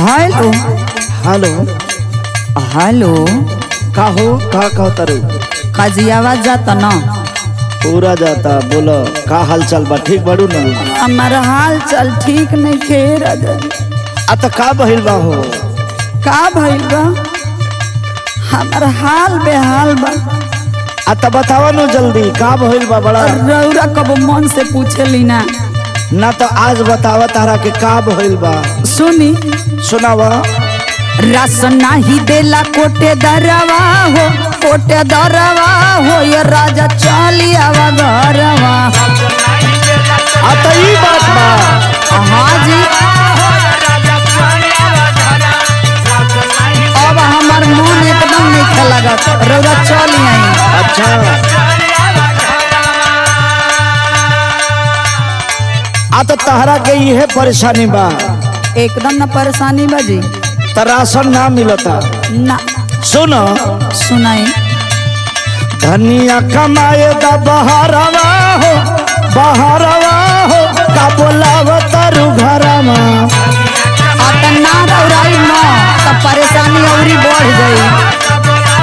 Hello hello hello का हो का कहतारू काजी आवाज जाता न पूरा जाता बोलो का हाल चाल बा ठीक बाड़ू ना हमार हाल चाल ठीक नहीं खे राजा आ त का बहिल बा हो का भइल बा हमार हाल बेहाल बा आ त बतावा नु जल्दी का बहिल बा बड़ा रौरा कब मन से पूछेली ना ना तो आज बतावा तारा के का बहिल बा सुनी सुनावा राशन नाही देला कोटे दरवा हो कोटे दरवा हो ये राजा चली आवा घरवा आ त ई बात बा हाँ जी अब हमार मन एकदम नहीं खेलगत रौरा चली आई अच्छा आ त तहरा के इहे परेशानी बा एकदम न परेशानी बाजी त राशन ना मिलता ना सुन सुनाई धनिया कमाए दा बहारवा हो बहारवा हो का बोलाव तारू घरवा आ त ना रौराई न त परेशानी औरी बढ़ गई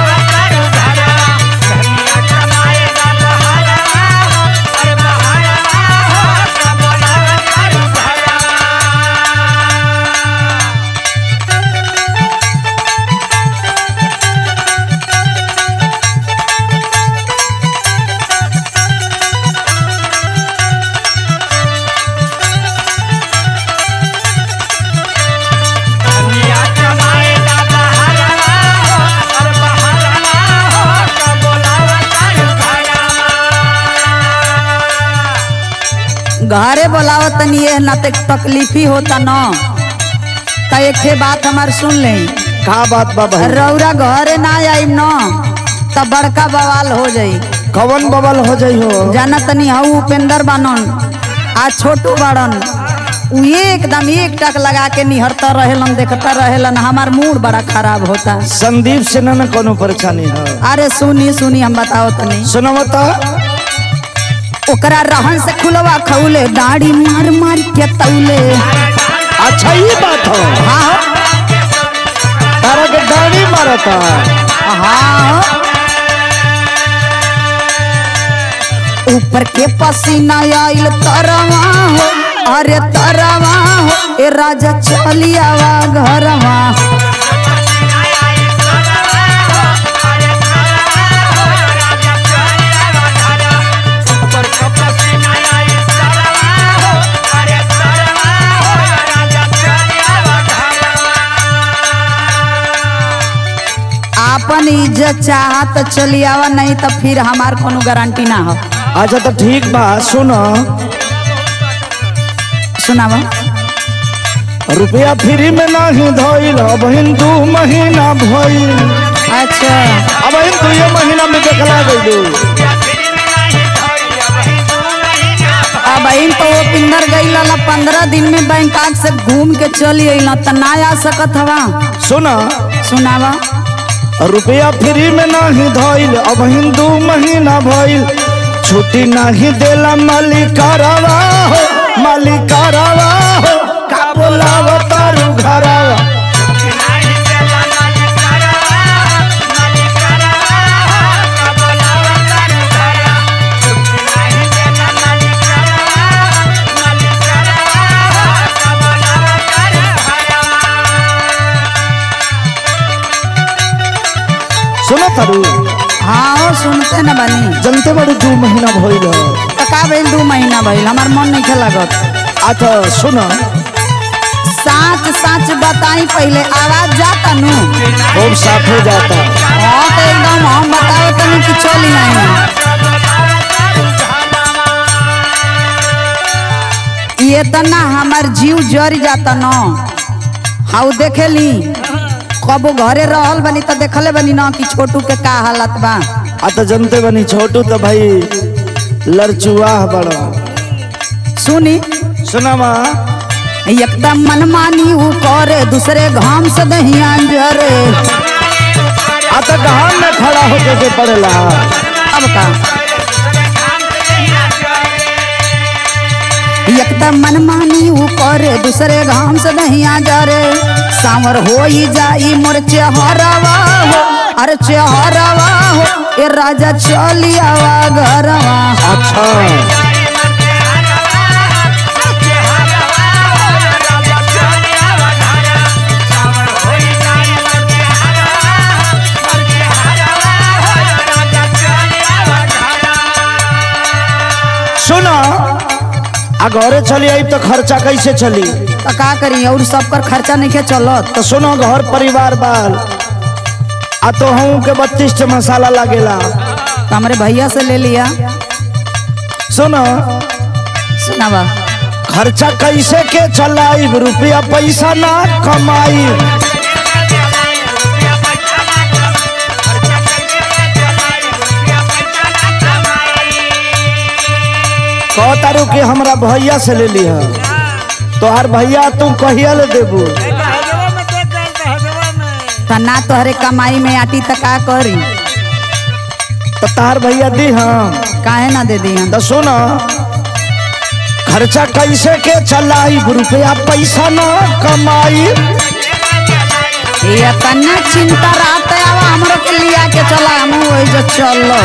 घरे बोलावत तनी ये ना ते तकलीफ ही होता न त एक ठे बात हमार सुन ले का बात बा बहन रौरा घरे ना आइम न त बड़का बवाल हो जाई कवन बबल हो जाइ हो जाना तनी हऊ उपेंद्र बानन आ छोटू बाड़न उ एकदम एक टक लगा के निहरता रहेलन देखता रहेलन हमार मूड बड़ा खराब होता संदीप से ना ना कोनो परेशानी है अरे सुनी सुनी हम बताओ तनी सुनो तो ओकरा रहन से खुलवा खौले दाढ़ी मार मार के तौले अच्छा ये बात हो हाँ हो, तारा के डानी मारता हाँ हो। ऊपर के पसीना आइल तरवा हो अरे तरवा हो ए राजा चलियावा घरवा आपन इज्जत चाहत चलियावा नहीं तो फिर हमार कोनो गारंटी ना हो अच्छा तो ठीक बा सुनो सुनावा रुपया फ्री में नहीं धोइल अब दू महीना भइल अच्छा अब दू ये महीना में देखला गइलू अब इन तो वो पिंदर गई ला पंद्रह दिन में बैंकॉक से घूम के चली अइला त ना आ सकत हवा सुना सुनावा रुपया फ्री में नहीं धोइल अब दू महीना भइल छुट्टी नहीं देला मालिकारवा हो मालिकारवा हो का बोलाव तारू घरवा सुनो तारू हाँ हो सुनते न बनी जनते बड़ी दू महीना भइल है त का भइल दू महीना भइल हमार मन नहीं खेलागत अच्छा सुनो साच साच बताई पहले आवाज जाता नु खूब साफ हो जाता हाँ तो एकदम हम बताओ तनी कि चली आई ये तना हमार जीव जर जाता न हाउ देखेली कबो घरे रहल बनी त देखले बनी न कि छोटू के का हालत बा आ तो जनते बनी छोटू तो भाई लड़चुआह बड़ा सुनी सुना माँ एकदम मनमानी ऊ करे दूसरे घाम से दहिया जरे आ तो गहान में खड़ा होके के पड़ेला अब का एकदम मनमानी ऊ करे दूसरे घाम से नहीं आ जा रे सांवर हो ही जाई मोर चेहरवा हो अरे चेहरवा हो ए राजा चली आवा घरवा अच्छा सुना आ घरे चली आई तो खर्चा कैसे चली तो का करी और सब कर खर्चा नहीं के चलत तो सुनो घर परिवार बाल आ तो हूँ के बत्तीस टे मसाला लगेला तो हमारे भैया से ले लिया सुनो सुनावा खर्चा कैसे के चलाई रुपया पैसा ना कमाई कहतारू कि हमरा भैया से ले लिह तोहार भैया तू कहिया ले देबू तो ना तोहरे कमाई में आटी तो का करी तो तार भैया दी हम काहे ना दे दी हम तो सुनो खर्चा कैसे के चलाई रुपया पैसा ना कमाई ये तना चिंता रात आवा हमरो के लिया के चला हम वही जो चलो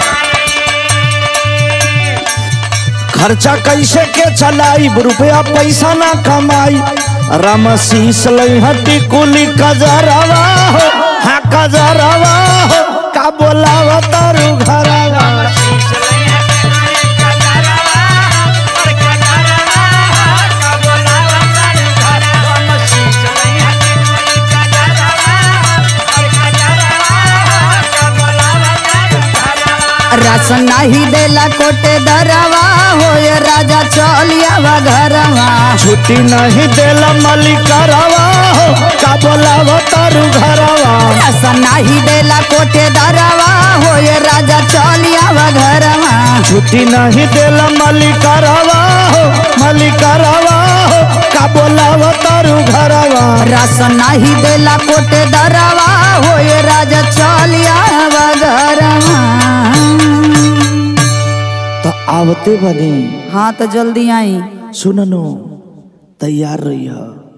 खर्चा कैसे के चलाई रुपया पैसा ना कमाई रमशीस लहटी कुली कजरवा हो हाँ कजरवा हो का बोलावा तारू घरवा रस नहीं देला कोटे दरवा हो ये राजा चलिया घरवा छुट्टी नहीं देला मलिकरवा हो का बोलावा तारू घरवा रस नहीं देला कोटे दरवा हो ये राजा चलिया घरवा छुट्टी नहीं देला मलिकरवा हो मलिकरवा हो का बोलावा तारू घरवा रस नहीं देला कोटे दरवा हो ये राजा चलिया घरवा तो आवते बनी हाँ तो जल्दी आई सुननो तैयार रही